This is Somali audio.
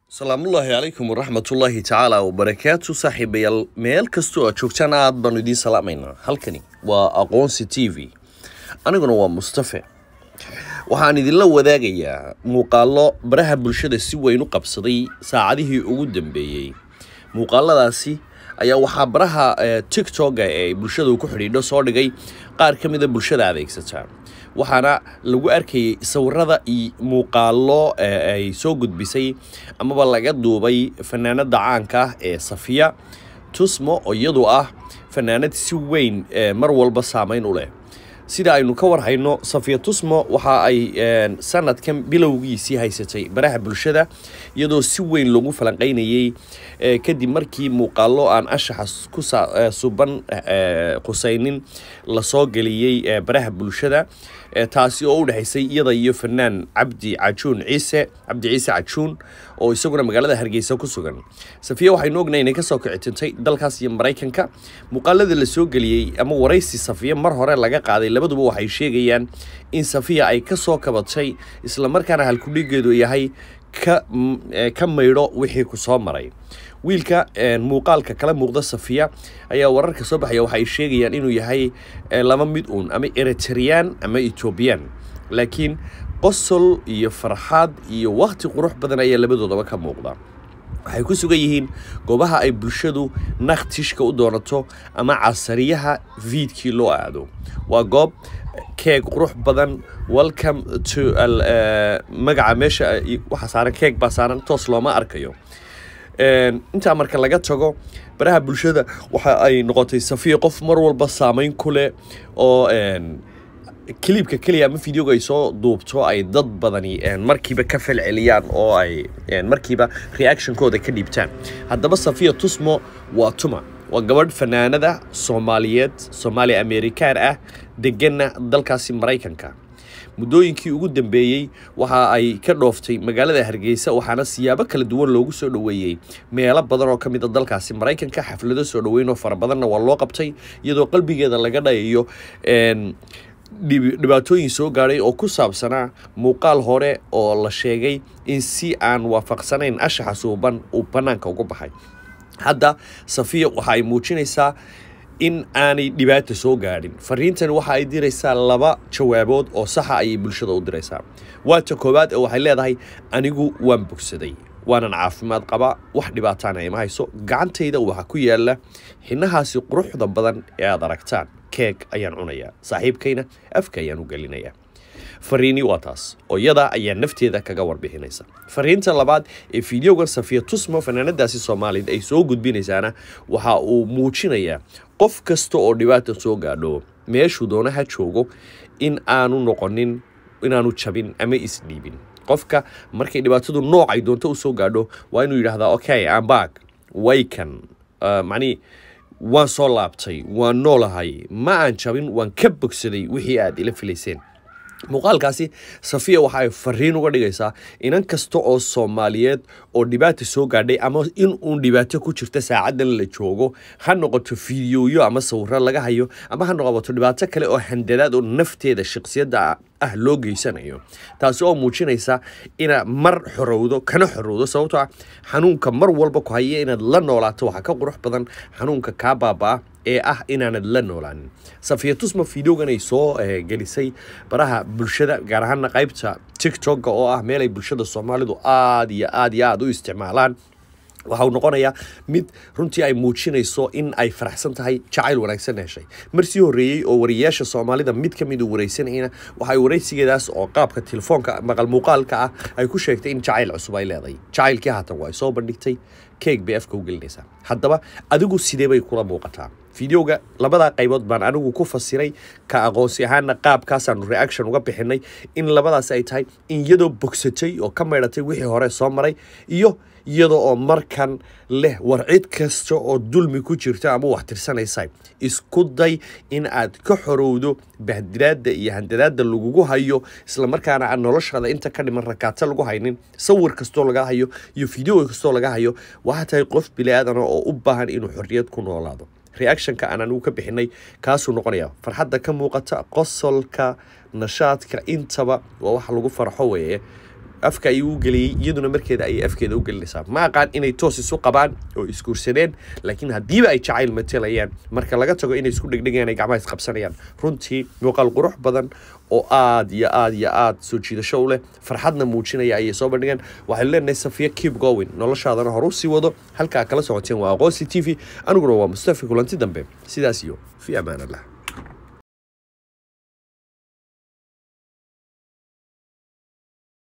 salaamullaahi calaykum waraxmatullaahi tacaala wabarakaatu saaxiibayaal meel kastoo aad joogtaan aad baanu idiin salaamaynaa halkani waa aqoonsi t v aniguna waa mustafe waxaan idinla wadaagayaa muuqaallo baraha bulshada si weyn u qabsaday saacadihii ugu dambeeyey muuqaaladaasi ayaa waxaa baraha tiktoka ee bulshada ku xidhiidho soo dhigay qaar ka mida bulshada adeegsata waxaana lagu arkayay sawirada iyo muuqaallo ay soo gudbisay amaba laga duubay fanaanada caanka ah ee safiya tusmo oo iyadu ah fanaanad si weyn mar walba saameyn u leh sida aynu ka warhayno safiya tusmo waxa ay sanadkan bilowgiisii haysatay baraha bulshada iyadoo si weyn loogu falanqaynayey kadib markii muuqaallo aan ashaxa ku suban qusaynin lasoo geliyey baraha bulshada taasi oo u dhexaysay iyada iyo fanaan cabdi cajuun ciise cabdi ciise cajuun oo isaguna magaalada hargeysa ku sugan safiya waxaynu ognahay inay kasoo kicitintay dalkaas iyo maraykanka muuqaalada la soo geliyey ama waraysi safiya mar hore laga qaaday labaduba waxay sheegayaan in safiya ay kasoo kabatay islamarkaana halkudhigeedu yahay ka maydho wixii ku soo maray wiilka muuqaalka kala muuqda safiya ayaa wararka soo baxaya waxaay sheegayaan inuu yahay laba mid uun ama eritreyaan ama ethoobiyan laakiin qosol iyo farxad iyo wakhti qurux badan ayaa labadoodaba ka muuqda waxay ku sugan yihiin goobaha ay bulshadu nakhtishka u doonato ama casariyaha viidkii loo aado waa goob keeg qurux badan welcome to magaca meesha waxaa saaran keeg baa saaran toos looma arkayo intaa marka laga tago baraha bulshada waxa ay noqotay safiya qof mar walba saameyn ku leh oo kiliibka keliya ama videoga ay soo duubto ay dad badani markiiba ka falceliyaan oo ay markiiba reactionkooda ka dhiibtaan haddaba safiya tusmo waa tuma waa gabadh fanaanada soomaaliyeed soomaali amerikaan ah degana dalkaasi maraykanka muddooyinkii ugu dambeeyey waxa ay ka dhooftay magaalada hargeysa waxaana siyaabo kala duwan loogu soo dhoweeyey meelo badan oo ka mid a dalkaasi maraykanka xaflado soo dhoweyn oo fara badanna waa loo qabtay iyadoo qalbigeeda laga dhayayo dhibaatooyin soo gaadhay oo ku saabsanaa muuqaal hore oo la sheegay in si aan waafaqsanayn ashaxa suuban uu bannaanka uga baxay hadda safiya waxa ay muujinaysaa in aanay dhibaata soo gaadhin fariintani waxa ay diraysaa laba jawaabood oo saxa ayay bulshada u diraysaa waata koowaad oo waxay leedahay anigu waan bogsaday waanan caafimaad qabaa wax dhibaataana ima hayso gacantayda waxaa ku yaala xinahaasi quruxda badan ee aad aragtaan keeg ayaan cunayaa saaxiibkayna afka ayaan u gelinayaa fariini waa taas oo iyada ayaa nafteeda kaga warbixinaysa fariinta labaad ee fideogan safiya tusmo fanaanadaasi soomaaliyed ay soo gudbinaysaana waxa uu muujinayaa qof kasta oo dhibaata soo gaadho meeshuu doonaha joogo in aanu noqonin inaanu jabin ama isdhiibin qofka markay dhibaatadu noocay doonto usoo gaadho waa inuu yidhaahdaa okay ambag waykan macnii waan soo laabtay waan noolahay ma aan jabin waan ka bogsaday wixii aad ila filayseen muuqaalkaasi safiya waxa ay fariin uga dhigaysaa inan kasta oo soomaaliyeed oo dhibaata soo gaadhay ama in uun dhibaato ku jirta saacadan la joogo ha noqoto fideoyo ama sawiro laga hayo ama ha noqoto dhibaato kale oo handadaad oo nafteeda shaksiyadda ah loo geysanayo taasi oo muujinaysa inaad mar xorowdo kana xorowdo sababtoo ah xanuunka mar walba ku haya inaad la noolaato waxaa ka qurux badan xanuunka kaa baaba-a ee ah inaanad la noolaanin safiya tusma videogan ay soo gelisay baraha bulshada gaar ahaana qaybta tiktoka oo ah meel ay bulshada soomaalidu aada iyo aada iyo aada u isticmaalaan waxa uu noqonayaa mid runtii ay muujinayso in ay faraxsan tahay jacayl wanaagsan heshay mar sii horreeyey oo wariyayaasha soomaalida mid ka mid uu waraysanayna waxay waraysigeedaas oo qaabka telefoonka maqal muuqaalka ah ay ku sheegtay in jacayl cusub ay leedahay jacaylkii haatan waa ay soo bandhigtay keeg bay afka u gelinaysaa haddaba adigu sidee bay kula muuqataa fideoga labadaa qaybood baan anigu ku fasiray ka aqoonsi ahaana qaabkaasaanu reaction uga bixinay in labadaas ay tahay in iyadoo bogsatay oo ka maydhatay wixii hore soo maray iyo iyada oo markan leh war cid kasta oo dulmi ku jirta ama wax tirsanaysa isku day in aad ka xorowdo bahdilaada iyo handadaada lagugu hayo islamarkaana aan noloshaada inta ka dhiman rakaato lagu haynin sawir kastoo laga hayo iyo video kastoo laga hayo waxaa tahay qof bili-aadana oo u baahan inuu xorriyad ku noolaado reactionka aan anigu ka bixinay kaasuu noqonaya farxadda ka muuqata qosolka nashaadka intaba waa waxa lagu farxo weeye afka ayuu u geliyey iyaduna markeeda ayay afkeeda u gelinaysaa ma aqaan inay toos isu qabaan oo isguursadeen laakiin haddiiba ay jacayl matelayaan marka laga tago inay isku dhegdhegayaan ay gacmaha isqabsanayaan runtii muuqaal qurux badan oo aad iyo aad iyo aad soo jiidasho u leh farxadna muujinaya ayay soo bandhigeen waxaynu leenahay safiya keep going noloshaadana hor u sii wado halkaa kala socoteen waa aqoonsi t v aniguna waa mustafi kulanti dambe sidaas iyo fi amaan allah